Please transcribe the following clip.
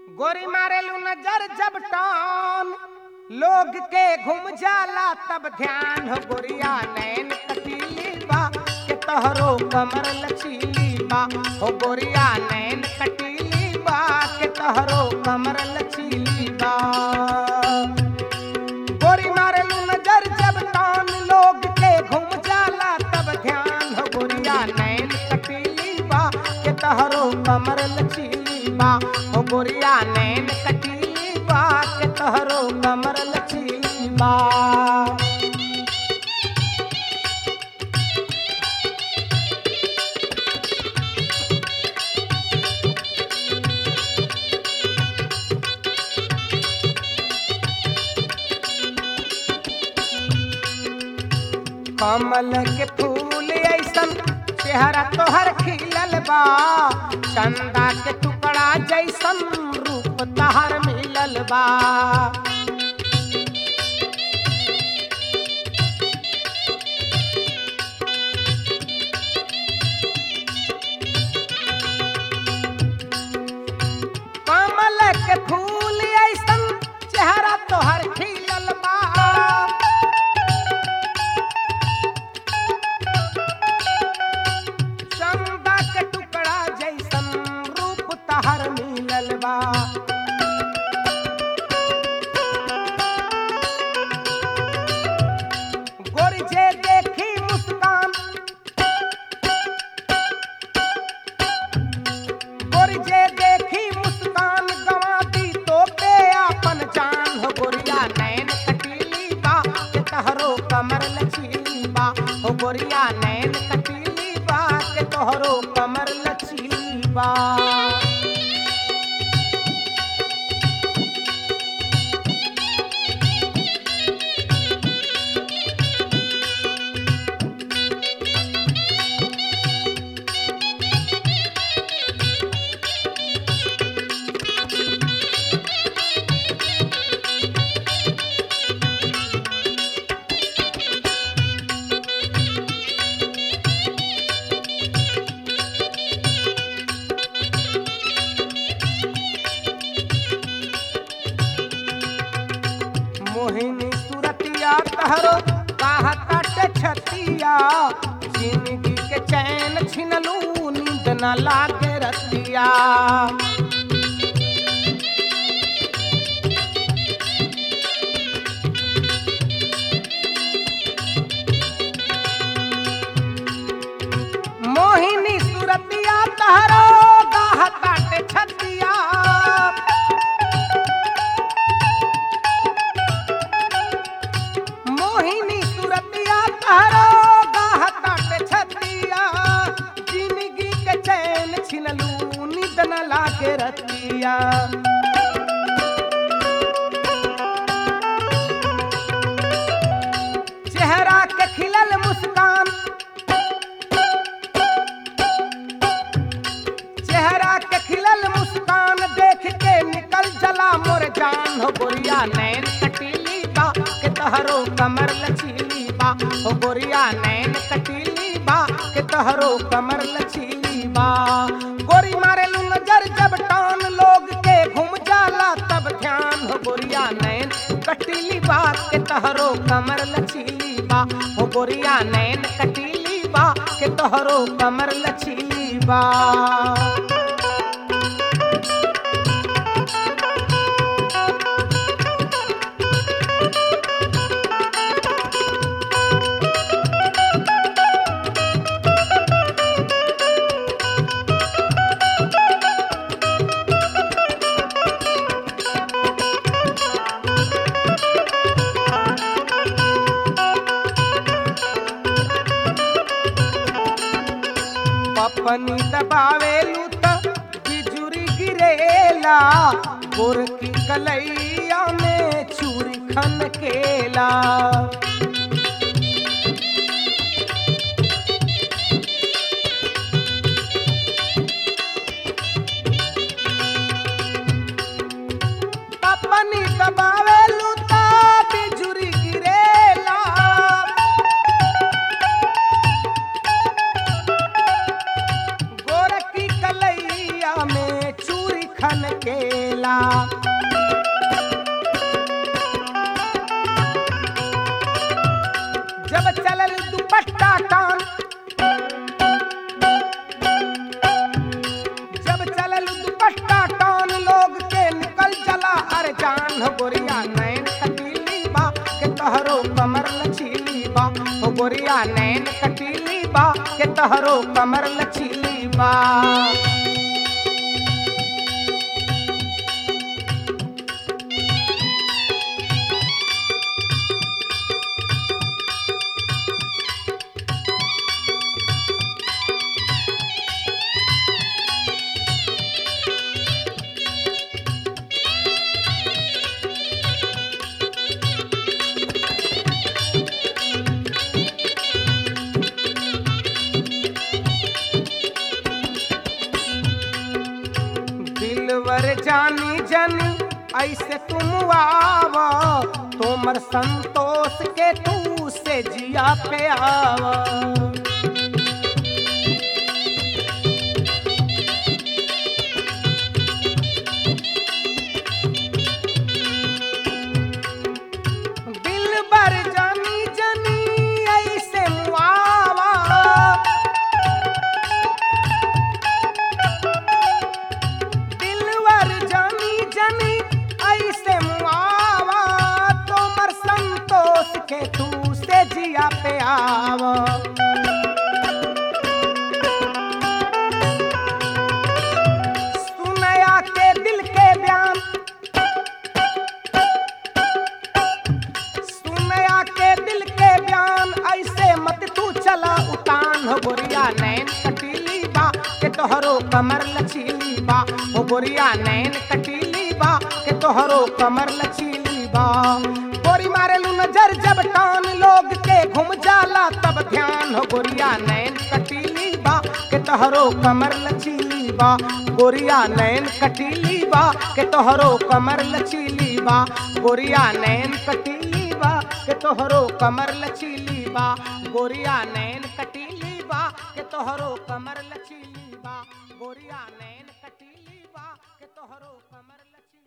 गोरी मारेलू नजर जब टान लोग के घूम जाला तब ध्यान हो गोरिया नैन कटीली बा के तोहरो कमर लचीली बा हो गोरिया नैन कटीली बा के तोहरो कमर लचीली बा गोरी मारेलू नजर जब टान लोग के घूम जाला तब ध्यान हो गोरिया नैन कटीली बा के तोहरो कमर लचीली बा हो गोरिया नैन कटीली बा के तोहरो कमर लचीली बा कमल के फूल ऐसन चेहरा तोहर खिलल बा चंदा के टुकड़ा जैसन रूप तहर मिलल बा कमल के फूल ऐसन चेहरा तोहर खिलल बा चंदा के टुकड़ा जैसन रूप तहर मिलल बा गोरी जे देखी मुस्कान गोरी जे देखी मुस्कान गवा दी तो पे आपन जान हो गोरिया नैन कटीली बा के तहरो कमर लचीली बा हो गोरिया नैन कटीली बा के तोहरो कमर लचीली बा मोहिनी सुरतिया तहरो कहत छतिया जिंदगी के चैन छिनलू नींद न लागे रतिया मोहिनी सुरतिया तहरो कहत छतिया मोहिनी सुरतिया तहरो गाहत छतिया जिंदगी के चैन छिनलू निद न लागे रतिया चेहरा के खिलल मुस्कान चेहरा के खिलल मुस्कान देख के निकल जला मोर जान हो गोरिया नैन कटीली बा के तहरो कमर लचीली बा हो गोरिया नैन कटीली बा के तहरो कमर लचीली बा गोरी मारे लू नजर जब टान लोग के घूम जाला तब ध्यान हो गोरिया नैन कटीली बा के तहरो कमर लचीली बा हो गोरिया नैन कटीली बा के तोहरो कमर लचीली बा पपनी दबावेलू त बिजुरी गिरेला गोरकी कलैया में चूरी खनकेला पपनी दबावेलू त बिजुरी गिरेला गोरकी कलैया में चूरी खन केला जब चलल दुपट्टा टान जब चलल दुपट्टा टान लोग के निकल चला अरे जान हो गोरिया नैन कटीली बा के तहरो कमर लचीली बा हो गोरिया नैन कटीली बा के तहरो कमर लचीली बा दिलवर जानी जनी ऐसे तुम आव तोमर संतोष के तू से जिया पे आव दिलबर जानी जनी ऐसे मुआवा दिलवर जानी जनी ऐसे मुआवा तोमर संतोष के तू से जिया पे आवा सुनया के दिल के बयान सुनया के दिल के बयान ऐसे मत तू चला उतान हो गोरिया नैन कटीली बा के तोहरो कमर लचीली बा हो गोरिया नैन कटीली बा के तोहरो कमर लचीली बा गोरी मारेलू नजर जब टान लोग के घूम जाला तब ध्यान हो गोरिया नैन कटीली बा के तोहरो कमर लचीली बा गोरिया नैन कटीली बा के तोहरो कमर लचीली बा गोरिया नैन कटीली बा के तोहरो कमर लचीली बा गोरिया नैन कटीली बा के तोहरो कमर लचीली बा गोरिया नैन कटीली बा के तोहरो कमर लचीली